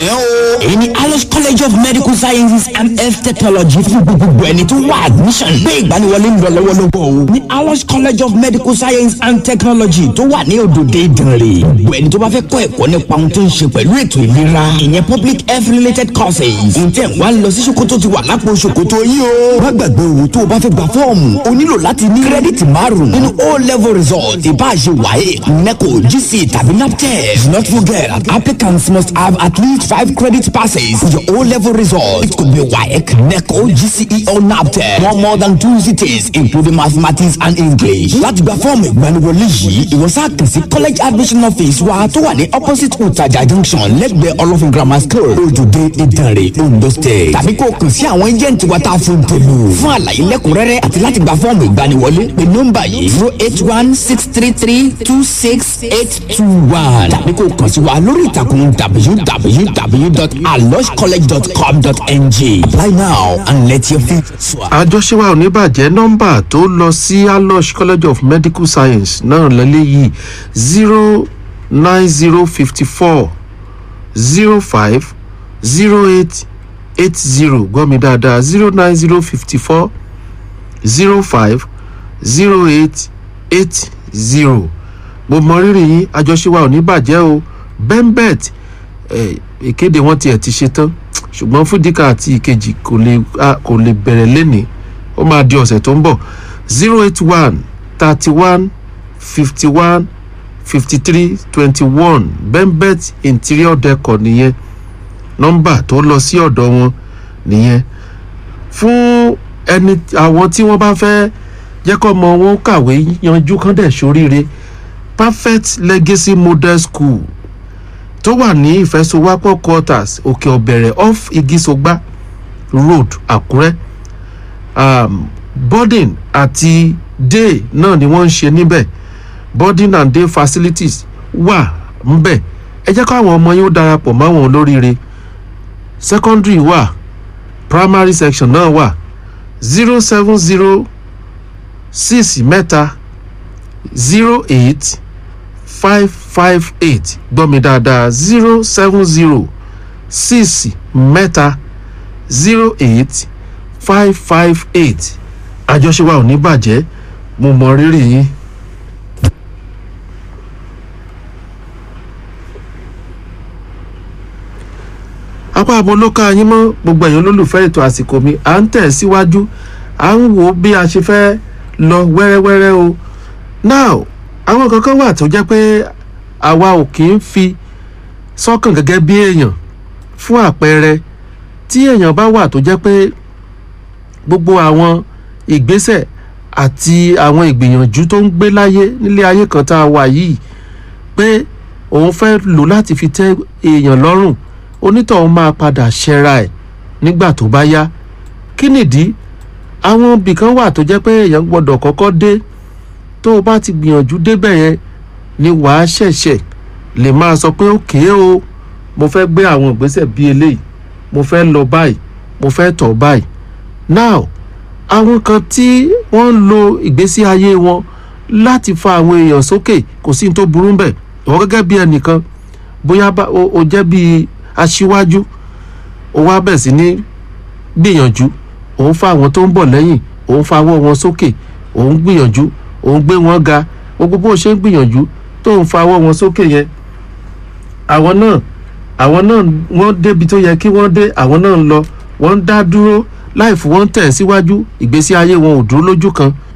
ẹ o. èyí ni alice college of medical sciences and health technology fún gbogbo ẹni tó wá admission. gbé ìgbaniwọlé ń lọ lọ́wọ́lọ́wọ́ o. ní alice college of medical science and technology tó wà ní òdòdó ìdànrè. gbogbo ẹni tó bá fẹ́ kọ́ ẹ̀kọ́ nípa ohun tó ń ṣe pẹ̀lú ètò ìlera. ìyẹn public health related courses. ǹjẹ́ wàá lọ sí ṣòkòtò ti wà lápò ṣòkòtò yìí o. má gbàgbé owó tó o bá fẹ́ gba fọ́ọ̀mù o nílò láti ní kírẹ́dìtì márùn-ún nínú o level result ìbáṣe wáyé neco gc tàbí naptep. do not forget applicants must have at least five credit passes for your o level result. it could be waec neco gce or naptep. no more than two cities including mathematics and english. láti gba fọ́ọ̀mù ìgbaniwọlé yìí ìwọ sáà kàn sí college admission office wa tó wà ní opposite utaja junction lẹ́gbẹ̀ẹ́ olófin grammar school ojúde ìdànrè ondo state. tàbí kó o kàn sí àwọn agent wa tá a fún tèlú. fún àlàyé lẹ́kùnrẹ́rẹ́ àti láti gba fọ́ọ̀mù ìgbaniwọlé pé nọ́mbà yìí zero eight one six three three two six eight two one tàbí kó o kàn sí wa lórí ìtàkùn www.aloscollege.com.ng apply now and let your future soar. àjọṣe wa ò ní bàjẹ́ nọ́mbà tó lọ sí alosh college of medical science náà lélẹ́yìí zero nine zero fifty four zero five zero eight eight zero gbọ́ mi dáadáa zero nine zero fifty four zero five zero eight eight zero mo mọ rírì yín àjọṣe wa ò ní bàjẹ́ o bembet eh, ìkéde wọn tiẹ̀ ti ṣe tán ṣùgbọ́n fúdíkà àti ìkejì kò lè a- kò lè bẹ̀rẹ̀ lénìí ó máa di ọ̀sẹ̀ tó ń bọ̀ zero eight one thirty one fifty one fifty three twenty one bembet interior decor nìyẹn nọ́mbà tó lọ sí ọ̀dọ̀ wọn nìyẹn fún ẹni àwọn tí wọ́n bá fẹ́ jẹ́ kọ́ ọmọ wọn kàwé yanjú kán dẹ̀ sóríire perfect legacy model school tó wà ní ìfẹsowápọ̀ quarters òkè ọ̀bẹ̀rẹ̀ off igisogba road àkúrẹ́ um, boarding àti day náà ni wọ́n ń ṣe níbẹ̀ boarding and day facilities wà ńbẹ̀ ẹ jẹ́ káwọn ọmọ yóò darapọ̀ máwọn olóríire secondary wà primary section náà wà zero seven zero six mẹ́ta zero eight five five eight gbọ́ mi dáadáa zero seven zero six mẹ́ta zero eight five five eight àjọṣe wa ò ní bàjẹ́ mo mọ rírì yín. apá àbọ̀ ló ká yín mọ́ gbogbo ẹ̀yin olólùfẹ́ ètò àsìkò mi à ń tẹ̀ síwájú à ń wò ó bí a ṣe fẹ́ lọ wẹ́rẹ́wẹ́rẹ́ o now àwọn kankan wà tó jẹ́ pé àwa ò kì í fi sọ́kàn gẹ́gẹ́ bí èèyàn fún àpẹẹrẹ tí èèyàn bá wà tó jẹ́ pé gbogbo àwọn ìgbésẹ̀ àti àwọn ìgbìyànjú tó ń gbé láyé nílé ayé kan tá a wà yìí pé òun fẹ́ lò láti fi tẹ́ èèyàn lọ́rùn onítọ̀hún máa padà ṣẹra ẹ̀ nígbà tó bá yá kí nìdí àwọn ibìkan wà tó jẹ́ pé èèyàn gbọ́dọ̀ kọ́kọ́ dé tó o bá ti gbìyànjú débẹ̀ yẹn ni wàá ṣẹ̀ṣẹ̀ lè máa sọ pé òkè o mo fẹ́ gbé àwọn ìgbésẹ̀ bíi eléyìí mo fẹ́ lọ báyìí mo fẹ́ tọ̀ báyìí now àwọn kan tí wọ́n ń lo ìgbésí ayé wọn láti fa àwọn èèyàn sókè kò sí ní tó burú bẹ̀ ìwọ gẹ́gẹ́ bí ẹnìkan bóyá bá- o o jẹ́ bíi aṣíwájú o wá bẹ̀ sí ní gbìyànjú òun fa àwọn tó ń bọ̀ lẹ́yìn òun fa ọwọ́ wọn sókè òun gbìyànjú òun gbé wọn ga gbogbo bó ṣe ń gbìyànjú tó ń fa ọwọ́ wọn sókè yẹn àwọn náà àwọn náà wọ́n débi tó yẹ kí wọ́n dé àwọn náà ń lọ wọ́n ń dá dúró láì fún wọn tẹ̀ síwájú ìgbésí ayé wọn ò dúró lójú kan